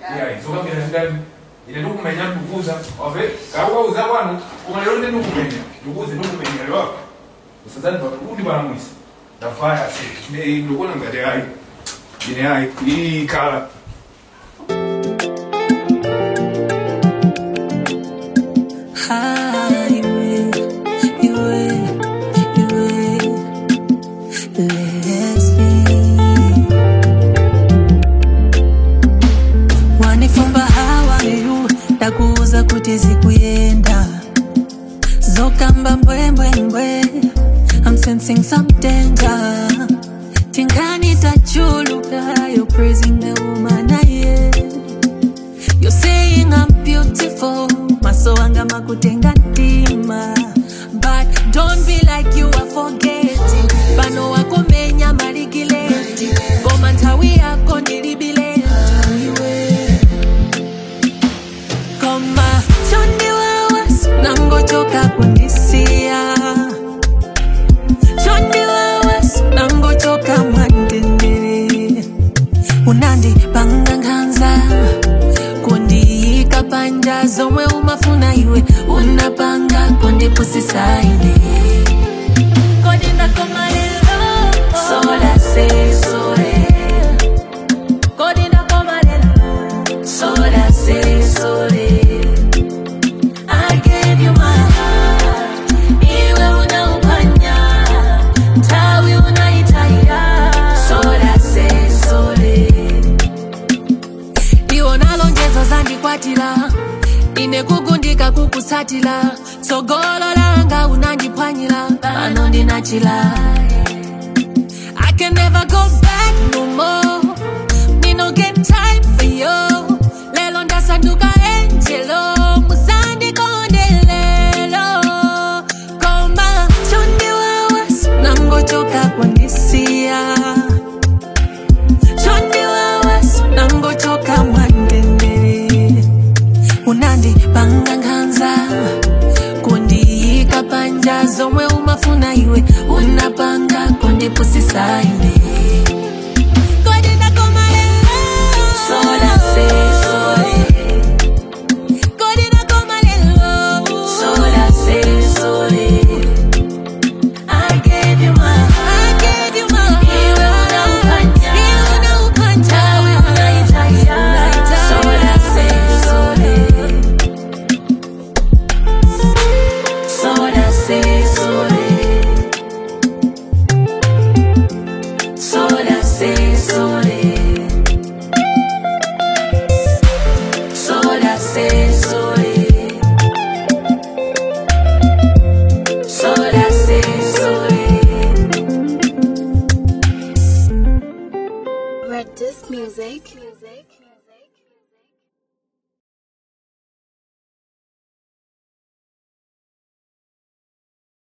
yeah zokambira ndani ine ndikumenya ndikukuza wave kakukauza kwanu koma lero ndi ndikumenya ndikukuze ndikumenya lero usazani kuti palamwisa ndafaya se ndikuona ngati ayi ine ayi iyi kala Highway, iwe, iwe, Leslie. Wanifumba hawayu ndakuuza kuti zikuyenda zokamba mbwembwembwe I'm sensing some danger tingani tachuluka you're praising the woman I am You're saying I'm beautiful maso anga makutenga ntima but don't be like you are forgetting pano wakomenya maligileti ngoma nthawi yako ndilibileti iwe koma chondiwawa nangochoka kundisiya chondiwawa nangochoka mwandendere unandipanga nkhanza kundiyika panja zomwe umafuna iwe unapanga kundipusisaine kodi ndakoma lero sola se sole kodi ndakoma lero sola se sole I gave you my heart iwe unaupanya tawi unaitaya sola se sole iwo nalonjezo zandikwatira ine kugundika kukusatira tsogolo langa unandiphwanyira pano ndinachila I can never go back no more Me no get time for you Lelo ndasanduka angelo musandikondelelo Koma chondiwawa nangochoka kundisiya chondiwawa nangochoka mwandendere unandipanga nkhanza kundiyika panja zomwe umafuna iwe unapanga kundipusisaine Kodi ndakoma lero? Sola se sole. Kodi ndakoma lero? Sola se sole. I gave you my heart. I gave you my heart. Iwe unaupanja. Iwe unaupanja. Tawi unaitaya. Sola se sole. Sola se sole. Sola se sole. Sola se sole. Sola se sole. Red Disc Music.